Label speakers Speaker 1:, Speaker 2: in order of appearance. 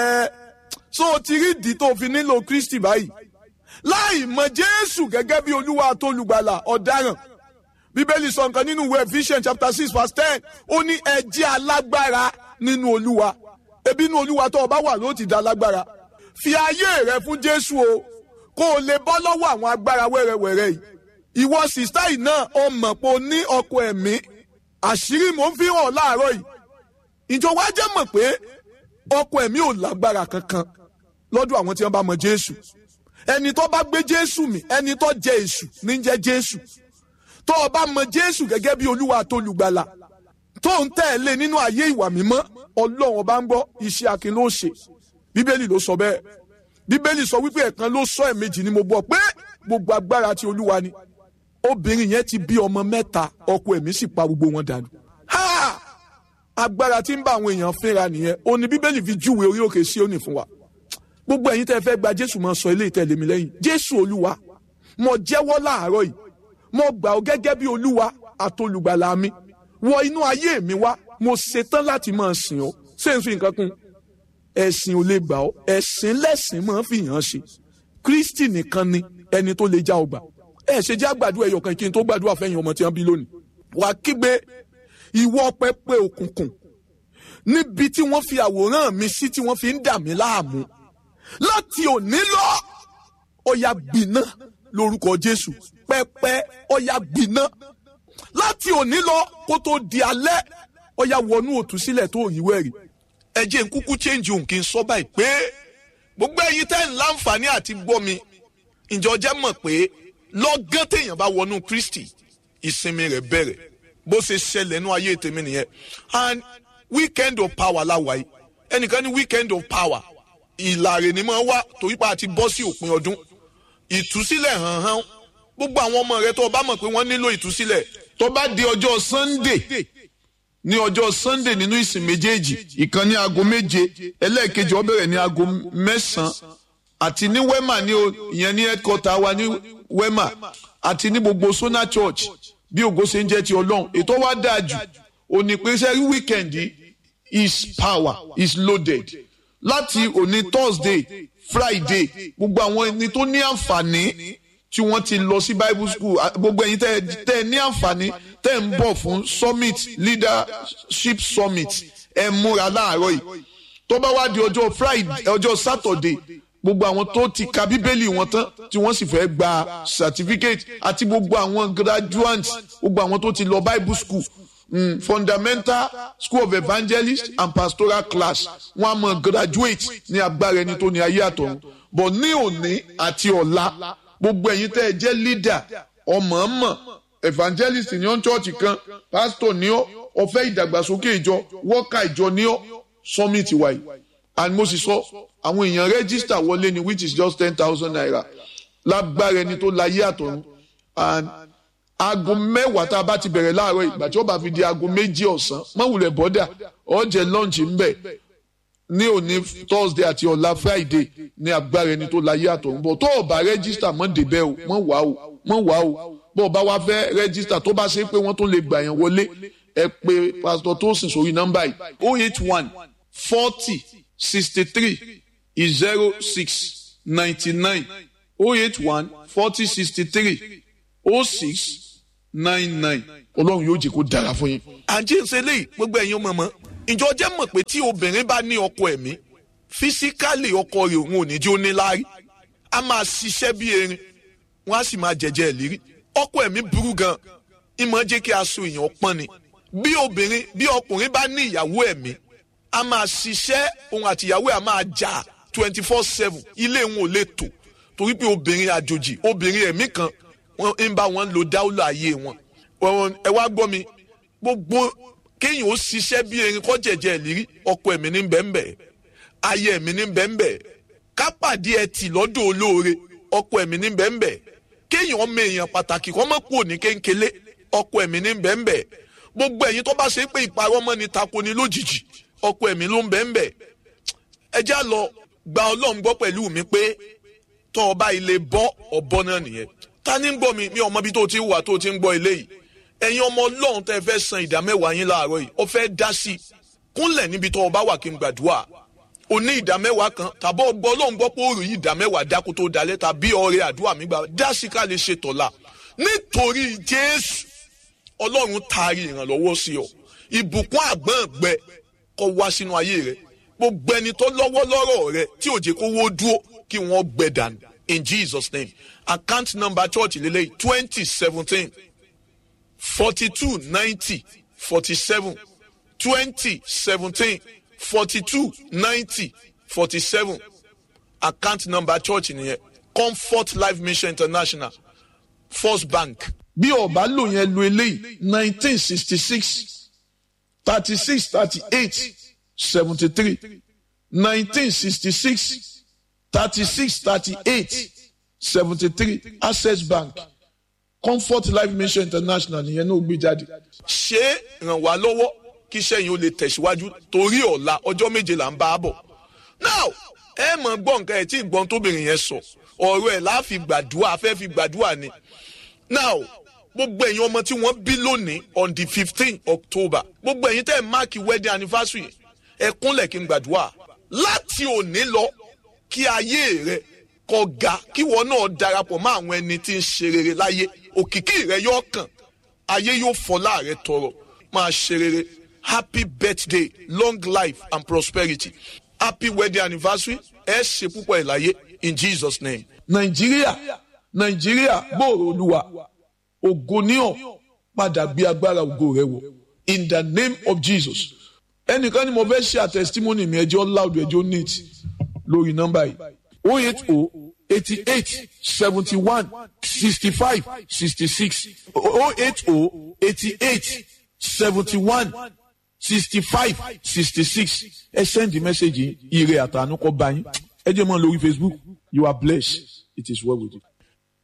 Speaker 1: ẹ so o ti rí ìdí tó fi nílò kristi báyìí láì mọ jésù gẹ́gẹ́ bí olúwa àtolùgbàlà ọ̀daràn bíbélì sọ nǹkan nínú ìwé ephesians chapter six verse ten ó ní ẹ jẹ́ alágbára nínú olúwa ebi inú olúwa tó o bá wà ló ti da lágbára fi ayé rẹ fún jésù o kó o lè bọ́ lọ́wọ́ àwọn agbára wẹ́rẹ́wẹ́rẹ́ yìí ìwọ sìstá yìí náà o mọ̀ pé o ní ọkọ ẹ̀mí àṣírí mò ń fi hàn láàárọ̀ yìí ìjọba jẹ́ mọ̀ pé ọkọ ẹ̀mí ò lágbára kankan lọ́dọ̀ àwọn tí wọ́n bá mọ jésù ẹni tó bá gbé jésù mì ẹni tó jẹ èṣù ní jẹ jésù tó o bá mọ jésù gẹ́gẹ́ bí olúwa àtolùgbàlà tó ń tẹ̀lé nínú ayé ìwà mímọ́ ọlọ́run ọba ń gbọ́ iṣẹ́ akin ló ṣe bíbélì ló sọ bẹ́ẹ̀ bíbélì sọ wípé ẹ̀kan ló sọ ẹ̀mejì ni mo gbọ́ pé gbogbo agbára ti olúwa ni obìnrin yẹn ti bí ọmọ mẹ́ta ọkọ ẹ̀mí sì pa gbogbo wọn dànù. ha agbára tí ń bá àwọn èèyàn fínra nìyẹn ó ní bíbélì fi júwe orí òkè sí òní fún wa gbogbo ẹ̀yin tẹ́ fẹ́ gba jésù máa sọ ilé ìtẹ̀lé mi lẹ́yìn jésù olúwa mo jẹ́wọ́ láàárọ̀ yìí mo gbà ọ́ gẹ́gẹ́ bí olúwa àtolùgbàlà mi wọ inú ayé mi wá mo ṣetán láti máa sìn ọ́ ṣé n fi nǹkan kún ẹ̀sìn ò lè gbà ọ́ ẹ̀sìn lẹ́sìn máa fi hàn ṣe kristi nìkan ni ẹni tó lè já ọgbà ẹ ṣe jẹ́ àgbàdo ẹ̀yọ̀ kan kí n tó gbàdúrà fẹ́yìn ọmọ tí wọ́n bí lónìí wà á kígbe ìwọ pẹpẹ òkùnkùn níbi tí wọ́n fi àwòrán mi sí tí wọ́n fi ń dà mí láàmú láti òní lọ ọ̀yà gbiná lórúkọ jésù pẹpẹ ọ̀yà gbiná láti òní lọ kó tó di alẹ́ ọ̀yà wọnú òtúsílẹ̀ tó yíwẹ́ rí ẹ jẹ́ n kúkú change òun kí n sọ báyìí pé gbogbo ẹ̀yin tẹ́ ń láǹfààní àti gbọ́ mi ǹjọ́ jẹ́ mọ̀ pé lọ́gán téèyàn bá wọnú kristi ìsinmi rẹ̀ bẹ̀rẹ̀ bó ṣe ṣẹlẹ̀ nú ayé tèmi nìyẹn and weekend of power láwa yìí ẹnìkan ní weekend of power ìlàrè ni mo wá torí pa àti bọ́ sí òpin ọdún ìtúsílẹ̀ hàn hàn gbogbo àwọn ọmọ rẹ tó o bá mọ̀ pé wọ́n nílò ìtúsílẹ̀ tó bá di ọjọ́ sunday ní ọjọ́ sunday nínú ìsìn méjèèjì ìkan ní aago méje ẹlẹ́ẹ̀kejì ó bẹ̀rẹ̀ ní aago mẹ́sàn-án àti ní wema ní o ìyẹn ní headquarter wa ní wema àti ní gbogbo sona church bí ògo ṣe ń jẹ́ ti ọlọ́run ètò wa dáa jù òní pé sẹ́rí weekend is power is loaded láti òní thursday friday gbogbo àwọn ẹni tó ní àǹfààní tí wọ́n ti lọ sí bible school gbogbo ẹ̀yin tẹ́ ẹ ní àǹfààní tẹ́ ẹ ń bọ̀ fún summit leadership summit ẹ múra láàárọ̀ yìí tó bá wá di ọjọ́ friday ọjọ́ saturday gbogbo àwọn tó ti ka bíbélì wọn tán tí wọ́n sì fẹ́ gba certificate àti gbogbo àwọn graduates gbogbo àwọn tó ti lọ bible school mm, fundamental school of evangelist and pastoral class wọ́n á mọ graduate ní agbára ẹni tó ní ayé àtọ̀run but ní òní àti ọ̀la gbogbo ẹ̀yin tẹ́ ẹ jẹ́ leader ọmọọmọ evangelist ní ọ́n church kan pastor ní ọ́ ọ̀fẹ́ ìdàgbàsókè ìjọ wọ́ọ̀kà ìjọ ní ọ́ summit wáyé and mo sì sọ àwọn èèyàn register wọlé ni which is just ten thousand naira lágbára ẹni tó láyé àtọ̀run and aago mẹ́wàá tá a bá ti bẹ̀rẹ̀ láàárọ̀ ìgbà tí ó bá fi di aago méjì ọ̀sán mọ̀wùlẹ̀ bọ́dà ọ̀jẹ̀ lunch ń bẹ̀ ní òní thursday àti ọ̀la friday ní agbára ẹni tó láyé àtọ̀run bọ̀ tó o bá register mọ́ débẹ̀ o mọ́ wá o mọ́ wá o bó o bá wá fẹ́ register tó bá ṣe pé wọ́n tó lè gbà yẹn wọlé ẹ pé pastor Tosin sórí nọ́mbà yìí oh eight one forty sixty three zero six ninety nine oh eight one forty sixty three oh six nine nine ọlọ́run yóò jẹ́ kó dára fún yín. àǹtí ń ṣe léyìí gbogbo ẹ̀yin ọmọ mọ́ ìjọ jẹ́ mọ̀ pé tí obìnrin bá ní ọkọ ẹ̀mí físíkálì ọkọ rẹ̀ òun ò ní jẹ́ ó ní láárí a máa ṣiṣẹ́ bí erin wọ́n á sì máa jẹ̀jẹ̀ ìlérí ọkọ ẹ̀mí burú gan ìmọ̀ jẹ́ kí aṣọ èèyàn pọ́n ni bí obìnrin bí ọkùnrin bá ní ìyàwó ẹ̀mí a máa ṣiṣẹ́ òun àti ìyàwó ẹ̀ a máa jà twenty four seven ilé wọn ò lè tò torí pé obìnrin àjòjì obìnrin ẹ̀mí kan wọ́n ń bá wọn lo dáúlà ayé wọn ẹ wá gbọ́ mi gbogbo kéèyàn ó ṣiṣẹ́ bí erin kọ́ jẹ̀jẹ̀ ìlérí ọkọ ẹ̀mí ní bẹ́ẹ̀nbẹ́ ayé ẹ̀mí ní bẹ́ẹ̀nbẹ́ kápàdé ẹtì lọ́dọ̀ olóore ọkọ ẹ̀mí ní bẹ́ẹ̀nbẹ́ kéèyàn ọmọ èèyàn pàtàkì kọ́ mọ́ kúrò ní kéńkélé ọkọ ẹ̀mí ní bẹ́ẹ̀nbẹ́ gbogbo ẹ̀yin tó bá ṣe pé ìparọ́ mọ́ ni tako ni lójijì ọkọ ẹ̀mí ló ń bẹ́ẹ̀nbẹ́ ẹ já lọ gba ọlọ́run gbọ́ pẹ̀lú mi pé tọ́ ọba ilé bọ́ ọ̀bọ náà nìyẹn ta ni ń gbọ́ mi mi ọmọ bí tó ti wà tó ti ń gbọ́ ilé yìí ẹ̀yin ọmọ ọlọ́run tẹ́ fẹ́ san ìdá mẹ́wàá yín láàárọ̀ yìí ọ fẹ́ dá sí i kúnlẹ̀ níbi tó o bá wà kí n gbàdúrà o ní ìdá mẹ́wàá kan tàbí ọgbọ́ ọlọ́run gbọ́ pé òòrùn yìí ìdá mẹ́wàá dákú tó dalẹ̀ tàbí ọrẹ àdúrà mi gbà dásí ká lè ṣe tọ̀la nítorí jésù ọlọ́run taari ìrànlọ́wọ́ sí ọ ìbùkún àgbọ̀n gbẹ kó wá sínú ayé rẹ gbogbo ẹni tó lọ́wọ́ lọ́rọ̀ rẹ tí ò jẹ́ kó wó dúró kí wọ́n gbẹ dànù in jesus name account number church lélẹ́yìí twenty seventeen forty two ninety forty seven twenty seventeen forty two ninety forty seven account number church nìyẹn comfort life mission international first bank.
Speaker 2: bí ọba lò yẹn lo eléyìí nineteen sixty six thirty six thirty eight seventy three nineteen sixty six thirty six thirty eight seventy three access bank comfort life mission international nìyẹn náà gbé jáde.
Speaker 1: ṣé ràn wá lọ́wọ́ kí iṣẹ́ yìí ó lè tẹ̀síwájú torí ọ̀la ọjọ́ méje là ń bá a bọ̀. now ẹ mọ̀ gbọ́ nǹkan ẹ̀ tí ìgbọ́n tóbìnrin yẹn sọ ọ̀rọ̀ ẹ̀ láàfin gbàdúrà afẹ́ fi gbàdúrà ni. now gbogbo ẹ̀yin ọmọ tí wọ́n bí lónìí on the fifteen october gbogbo ẹ̀yin tẹ́ ẹ̀ máàkì wedding anniversary ẹ kúnlẹ̀ kí n gbàdúrà láti òní lọ kí ayé rẹ kó ga kí wọn náà darapọ̀ mọ́ àwọn ẹni tí ń ṣe rere láyé òkìkí rẹ yóò kàn ayé yóò fọlá rẹ tọrọ máa ṣe rere happy birthday long life and prosperity happy wedding anniversary ẹ ṣe púpọ̀ ẹ̀ láyé in jesus name.
Speaker 2: nàìjíríà nàìjíríà bóòrò olúwa ògo níhàn padà gbé agbára ògo rẹ wọ in the name of jesus ẹnìkan ni mo fẹ́ ṣe àtẹ̀sítímọ́nì mi ẹjọ́ loud ẹjọ́ neat lórí nọ́mbà yìí o eight o eighty eight seventy one sixty five sixty six o eight o eighty eight seventy one sixty five sixty six ẹ send the message yìí ire àtànú kọ bá yín ẹ jẹ́ mọ́ lórí facebook you are blessed it is well with you.